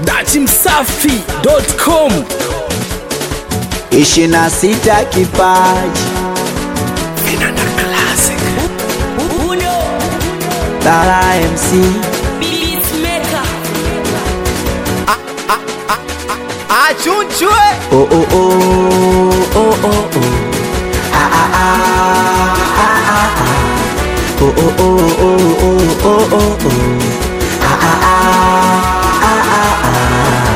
datimsafi.com ishirini na sita kipaji Vinanda Classic Lala MC achunchwe oh oh oh oh oh oh ah ah ah ah ah ah oh oh oh oh oh oh oh oh ah ah ah ah ah ah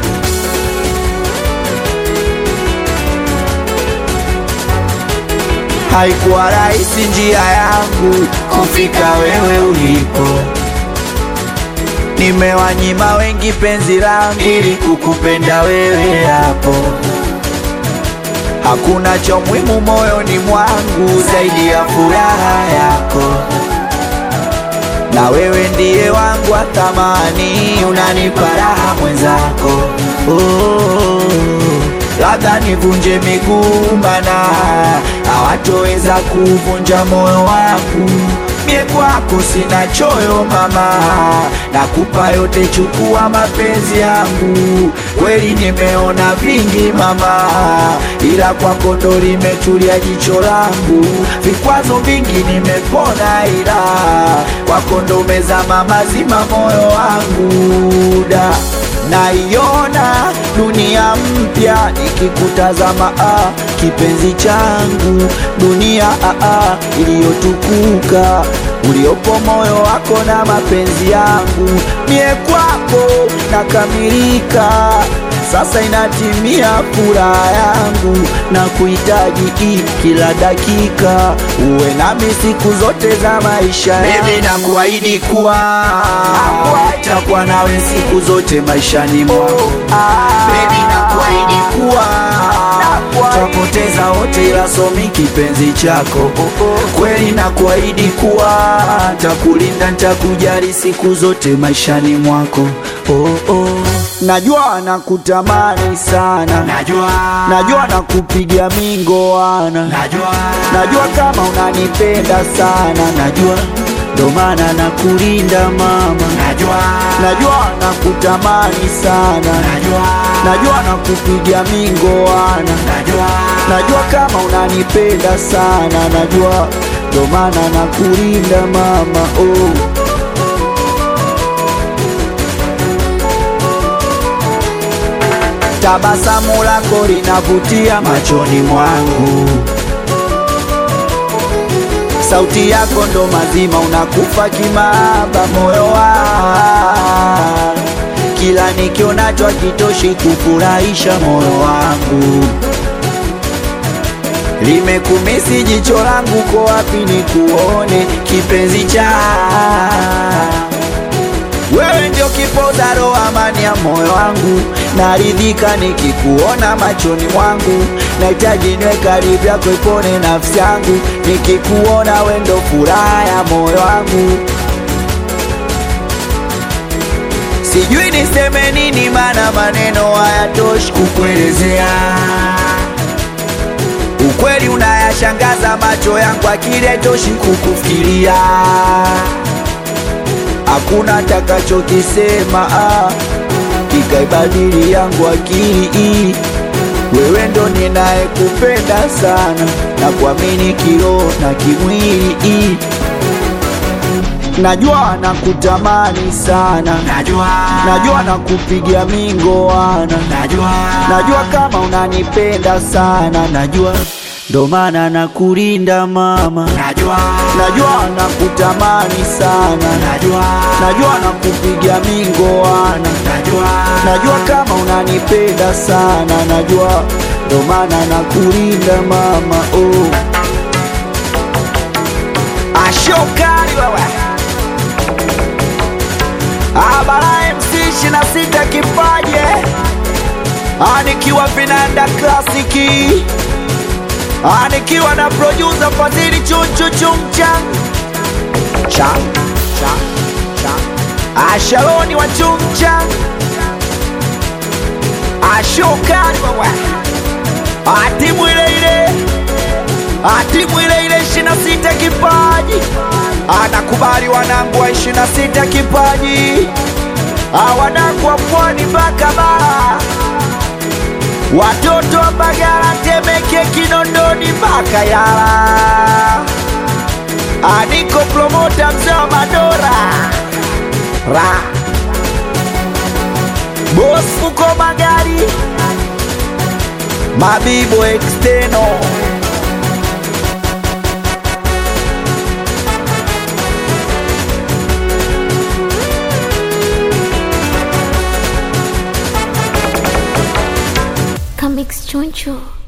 Haikuwa rahisi njia yangu kufika wewe ulipo, nimewanyima wengi penzi langu ili kukupenda wewe hapo. Hakuna cha muhimu moyoni mwangu zaidi ya furaha yako, na wewe ndiye wangu wa thamani, unanipa raha mwenzako. Oh, labda nivunje miguu mana hawatoweza kuvunja moyo wangu. Mie kwako sina choyo mama, nakupa yote, chukua mapenzi yangu. Kweli nimeona vingi mama, ila kwako ndo limetulia jicho langu. Vikwazo vingi nimepona, ila kwako ndo umezama mazima moyo wangu da naiona dunia mpya ikikutazama, ah, kipenzi changu, dunia ah, ah, iliyotukuka uliopo moyo wako na mapenzi yangu, mie kwako nakamilika. Sasa inatimia furaha yangu na kuhitaji hii kila dakika, uwe nami siku zote za maisha yangu. Mimi nakuahidi kuwa takuwa nawe siku zote maishani mwangu. Baby, nakuahidi kuwa twapoteza wote, ila somi kipenzi chako. Kweli nakuahidi kuwa takulinda, ntakujali siku zote maishani mwako. Oh, oh. Najua nakutamani sana, Najua, najua nakupiga mingoana, najua, najua kama unanipenda sana, najua ndo maana nakulinda mama, najua, najua nakutamani sana, najua, najua nakupiga mingoana, najua, najua kama unanipenda sana, najua ndo maana nakulinda mama oh. Tabasamu lako linavutia machoni mwangu, sauti yako ndo mazima, unakufa kimaba moyo wangu, kila nikionacho hakitoshi kufurahisha moyo wangu. Limekumisi jicho langu, ko wapi nikuone kipenzi cha wewe ndio kipoza roho, amani ya moyo wangu, naridhika nikikuona machoni mwangu, nahitaji niwe karibu yako, ipone nafsi yangu, nikikuona wewe ndio furaha ya moyo wangu. Sijui niseme nini, maana maneno hayatoshi kukuelezea. Ukweli unayashangaza macho yangu, akili haitoshi kukufikiria hakuna takachokisema ah, kikaibadili yangu akili. Wewe ndo ninayekupenda sana na kuamini kiroho na kimwili. Najua nakutamani sana, najua, najua nakupigia mingoana, najua, najua kama unanipenda sana, najua ndo maana nakulinda mama, najua, najua nakutamani sana, najua, najua nakupiga mingoana, najua, najua kama unanipenda sana, najua ndo maana nakulinda mama oh. Ashokari wewe Abara MC ishirini na sita kipaje anikiwa vinanda klasiki anikiwa na producer Fadhili chunchu chumchang chang chang chang Ashaloni wa chumchang Ashokari wewe atimu ile ile atimu ile ile ishirini na sita kipaji anakubali wanangu wa ishirini na sita kipaji awanangu wa pwani mpaka bara watoto wa Mbagala, Temeke, Kinondoni mpaka Yala. Aniko promota mzee wa Madora ra Boss Fuko Magari Mabibo Exteno Comics Choncho.